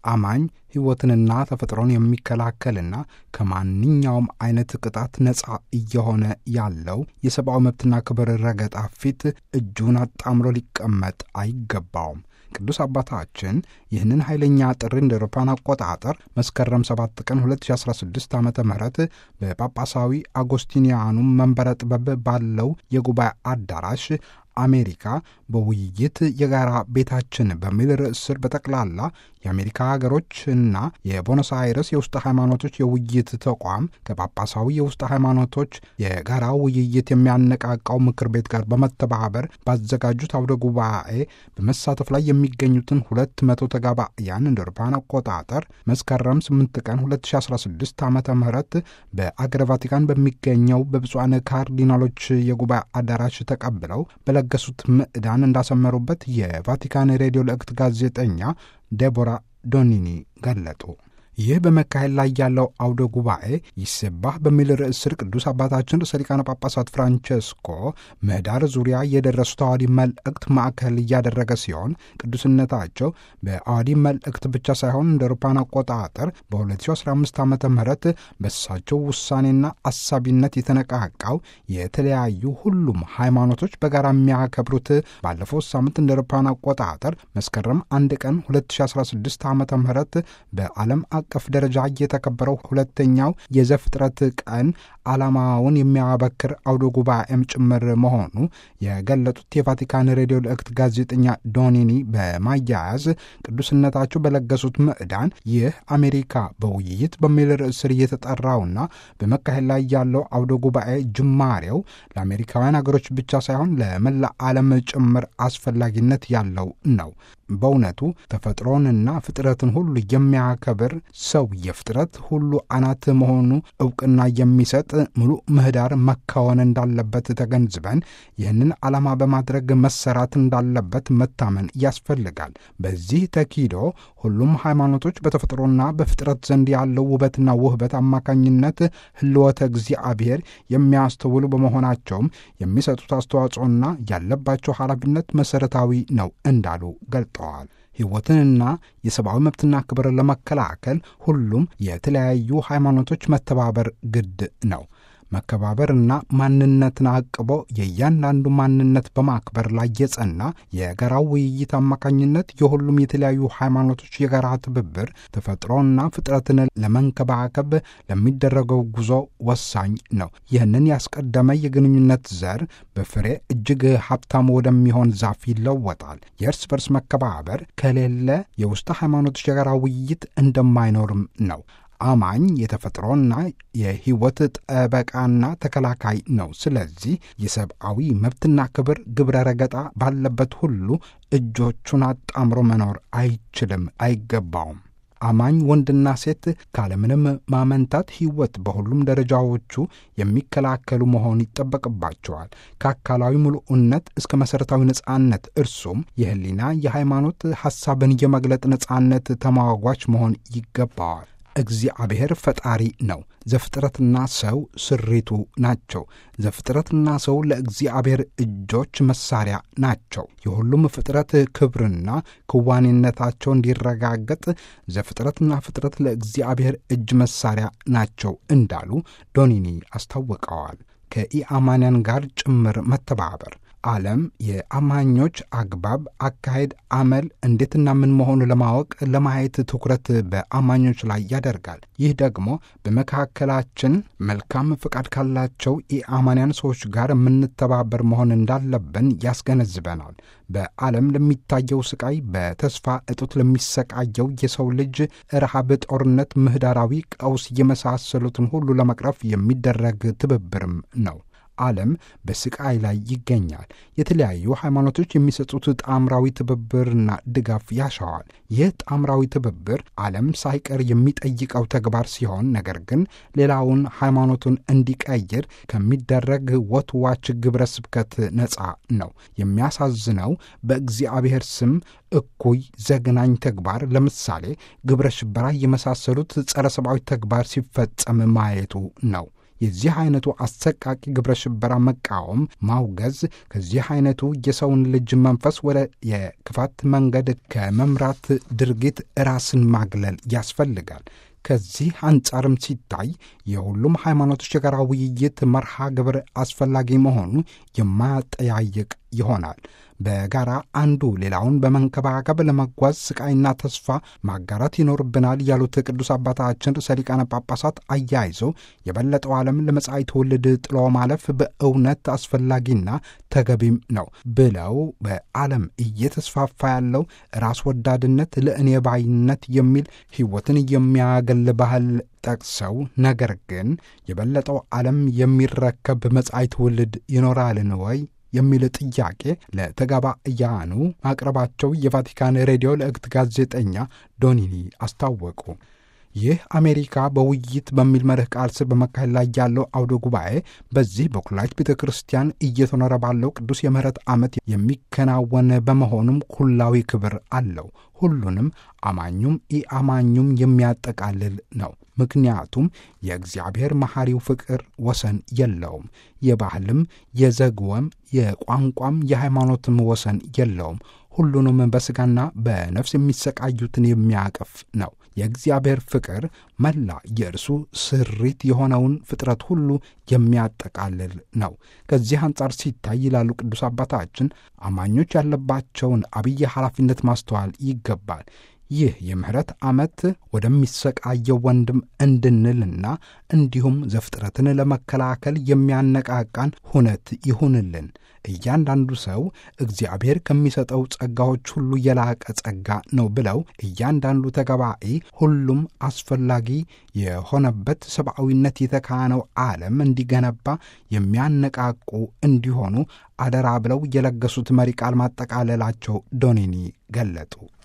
አማኝ ሕይወትንና ተፈጥሮን የሚከላከልና ከማንኛውም አይነት ቅጣት ነፃ እየሆነ ያለው የሰብአዊ መብትና ክብር ረገጣ ፊት እጁን አጣምሮ ሊቀመጥ አይገባውም። ቅዱስ አባታችን ይህንን ኃይለኛ ጥሪ እንደ አውሮፓውያን አቆጣጠር መስከረም 7 ቀን 2016 ዓ ም በጳጳሳዊ አጎስቲኒያኑ መንበረ ጥበብ ባለው የጉባኤ አዳራሽ አሜሪካ በውይይት የጋራ ቤታችን በሚል ርዕስ ስር በጠቅላላ የአሜሪካ ሀገሮችና የቦኖስ አይረስ የውስጥ ሃይማኖቶች የውይይት ተቋም ከጳጳሳዊ የውስጥ ሃይማኖቶች የጋራ ውይይት የሚያነቃቃው ምክር ቤት ጋር በመተባበር ባዘጋጁት አውደ ጉባኤ በመሳተፍ ላይ የሚገኙትን ሁለት መቶ ተጋባያን እንደ አውሮፓውያን አቆጣጠር መስከረም 8 ቀን 2016 ዓ ም በአገረ ቫቲካን በሚገኘው በብፁዓን ካርዲናሎች የጉባኤ አዳራሽ ተቀብለው በለገሱት ምዕዳን እንዳሰመሩበት የቫቲካን ሬዲዮ ልእክት ጋዜጠኛ ዴቦራ ዶኒኒ ገለጡ። ይህ በመካሄድ ላይ ያለው አውደ ጉባኤ ይሰባህ በሚል ርዕስ ስር ቅዱስ አባታችን ርዕሰ ሊቃነ ጳጳሳት ፍራንቸስኮ ምህዳር ዙሪያ የደረሱት አዋዲ መልእክት ማዕከል እያደረገ ሲሆን ቅዱስነታቸው በአዋዲ መልእክት ብቻ ሳይሆን እንደ አውሮፓውያን አቆጣጠር በ2015 ዓ ም በእሳቸው ውሳኔና አሳቢነት የተነቃቃው የተለያዩ ሁሉም ሃይማኖቶች በጋራ የሚያከብሩት ባለፈው ሳምንት እንደ አውሮፓውያን አቆጣጠር መስከረም አንድ ቀን 2016 ዓ ም በዓለም አቀፍ ደረጃ የተከበረው ሁለተኛው የዘፍጥረት ቀን ዓላማውን የሚያበክር አውደ ጉባኤም ጭምር መሆኑ የገለጡት የቫቲካን ሬዲዮ ልእክት ጋዜጠኛ ዶኒኒ በማያያዝ ቅዱስነታቸው በለገሱት ምዕዳን ይህ አሜሪካ በውይይት በሚል ርዕስ ስር እየተጠራውና በመካሄድ ላይ ያለው አውደ ጉባኤ ጅማሬው ለአሜሪካውያን ሀገሮች ብቻ ሳይሆን ለመላ ዓለም ጭምር አስፈላጊነት ያለው ነው። በእውነቱ ተፈጥሮንና ፍጥረትን ሁሉ የሚያከብር ሰው የፍጥረት ሁሉ አናት መሆኑ እውቅና የሚሰጥ ሙሉ ምህዳር መካወን እንዳለበት ተገንዝበን ይህንን ዓላማ በማድረግ መሰራት እንዳለበት መታመን ያስፈልጋል። በዚህ ተኪዶ ሁሉም ሃይማኖቶች በተፈጥሮና በፍጥረት ዘንድ ያለው ውበትና ውህበት አማካኝነት ህልወተ እግዚአብሔር የሚያስተውሉ በመሆናቸውም የሚሰጡት አስተዋጽኦና ያለባቸው ኃላፊነት መሠረታዊ ነው እንዳሉ ገልጠዋል። ሕይወትንና የሰብአዊ መብትና ክብር ለመከላከል ሁሉም የተለያዩ ሃይማኖቶች መተባበር ግድ ነው። መከባበርና ማንነትን አቅቦ የእያንዳንዱ ማንነት በማክበር ላይ የጸና የጋራው ውይይት አማካኝነት የሁሉም የተለያዩ ሃይማኖቶች የጋራ ትብብር ተፈጥሮና ፍጥረትን ለመንከባከብ ለሚደረገው ጉዞ ወሳኝ ነው። ይህንን ያስቀደመ የግንኙነት ዘር በፍሬ እጅግ ሀብታም ወደሚሆን ዛፍ ይለወጣል። የእርስ በርስ መከባበር ከሌለ የውስጥ ሃይማኖቶች የጋራ ውይይት እንደማይኖርም ነው። አማኝ የተፈጥሮና የሕይወት ጠበቃና ተከላካይ ነው። ስለዚህ የሰብአዊ መብትና ክብር ግብረ ረገጣ ባለበት ሁሉ እጆቹን አጣምሮ መኖር አይችልም፣ አይገባውም። አማኝ ወንድና ሴት ካለምንም ማመንታት ሕይወት በሁሉም ደረጃዎቹ የሚከላከሉ መሆን ይጠበቅባቸዋል። ከአካላዊ ምሉዕነት እስከ መሠረታዊ ነጻነት እርሱም የሕሊና የሃይማኖት ሐሳብን የመግለጥ ነጻነት ተሟጓች መሆን ይገባዋል። እግዚአብሔር ፈጣሪ ነው። ዘፍጥረትና ሰው ስሪቱ ናቸው። ዘፍጥረትና ሰው ለእግዚአብሔር እጆች መሳሪያ ናቸው። የሁሉም ፍጥረት ክብርና ክዋኔነታቸው እንዲረጋገጥ ዘፍጥረትና ፍጥረት ለእግዚአብሔር እጅ መሳሪያ ናቸው እንዳሉ ዶኒኒ አስታውቀዋል። ከኢአማንያን ጋር ጭምር መተባበር ዓለም የአማኞች አግባብ፣ አካሄድ፣ አመል እንዴትና ምን መሆኑ ለማወቅ ለማየት ትኩረት በአማኞች ላይ ያደርጋል። ይህ ደግሞ በመካከላችን መልካም ፈቃድ ካላቸው የአማንያን ሰዎች ጋር የምንተባበር መሆን እንዳለብን ያስገነዝበናል። በዓለም ለሚታየው ስቃይ፣ በተስፋ እጦት ለሚሰቃየው የሰው ልጅ ረሃብ፣ ጦርነት፣ ምህዳራዊ ቀውስ የመሳሰሉትን ሁሉ ለመቅረፍ የሚደረግ ትብብርም ነው። ዓለም በስቃይ ላይ ይገኛል። የተለያዩ ሃይማኖቶች የሚሰጡት ጣምራዊ ትብብርና ድጋፍ ያሻዋል። ይህ ጣምራዊ ትብብር ዓለም ሳይቀር የሚጠይቀው ተግባር ሲሆን፣ ነገር ግን ሌላውን ሃይማኖቱን እንዲቀይር ከሚደረግ ወትዋች ግብረ ስብከት ነፃ ነው። የሚያሳዝነው በእግዚአብሔር ስም እኩይ ዘግናኝ ተግባር ለምሳሌ ግብረ ሽበራ የመሳሰሉት ጸረ ሰብአዊ ተግባር ሲፈጸም ማየቱ ነው። የዚህ አይነቱ አሰቃቂ ግብረ ሽበራ መቃወም፣ ማውገዝ ከዚህ አይነቱ የሰውን ልጅ መንፈስ ወደ የክፋት መንገድ ከመምራት ድርጊት ራስን ማግለል ያስፈልጋል። ከዚህ አንጻርም ሲታይ የሁሉም ሃይማኖቶች የጋራ ውይይት መርሃ ግብር አስፈላጊ መሆኑ የማያጠያይቅ ይሆናል። በጋራ አንዱ ሌላውን በመንከባከብ ለመጓዝ ስቃይና ተስፋ ማጋራት ይኖርብናል ያሉት ቅዱስ አባታችን ርዕሰ ሊቃነ ጳጳሳት አያይዘው የበለጠው ዓለም ለመጻኢ ትውልድ ጥሎ ማለፍ በእውነት አስፈላጊና ተገቢም ነው ብለው በዓለም እየተስፋፋ ያለው ራስ ወዳድነት፣ ለእኔ ባይነት የሚል ሕይወትን የሚያገል ባህል ጠቅሰው ነገር ግን የበለጠው ዓለም የሚረከብ መጻኢ ትውልድ ይኖራልን ወይ የሚል ጥያቄ ለተጋባእያኑ ማቅረባቸው የቫቲካን ሬዲዮ ለእግት ጋዜጠኛ ዶኒኒ አስታወቁ። ይህ አሜሪካ በውይይት በሚል መርህ ቃል ስር በመካሄድ ላይ ያለው አውደ ጉባኤ በዚህ በኩላዊት ቤተ ክርስቲያን እየተኖረ ባለው ቅዱስ የምህረት ዓመት የሚከናወን በመሆኑም ኩላዊ ክብር አለው። ሁሉንም አማኙም ኢአማኙም የሚያጠቃልል ነው። ምክንያቱም የእግዚአብሔር መሐሪው ፍቅር ወሰን የለውም። የባህልም የዘግወም የቋንቋም የሃይማኖትም ወሰን የለውም። ሁሉንም በሥጋና በነፍስ የሚሰቃዩትን የሚያቅፍ ነው። የእግዚአብሔር ፍቅር መላ የእርሱ ስሪት የሆነውን ፍጥረት ሁሉ የሚያጠቃልል ነው። ከዚህ አንጻር ሲታይ ይላሉ ቅዱስ አባታችን አማኞች ያለባቸውን አብይ ኃላፊነት ማስተዋል ይገባል። ይህ የምህረት ዓመት ወደሚሰቃየው ወንድም እንድንልና እንዲሁም ዘፍጥረትን ለመከላከል የሚያነቃቃን ሁነት ይሁንልን። እያንዳንዱ ሰው እግዚአብሔር ከሚሰጠው ጸጋዎች ሁሉ የላቀ ጸጋ ነው ብለው እያንዳንዱ ተገባኢ ሁሉም አስፈላጊ የሆነበት ሰብአዊነት የተካነው ዓለም እንዲገነባ የሚያነቃቁ እንዲሆኑ አደራ ብለው የለገሱት መሪ ቃል ማጠቃለላቸው ዶኒኒ ገለጡ።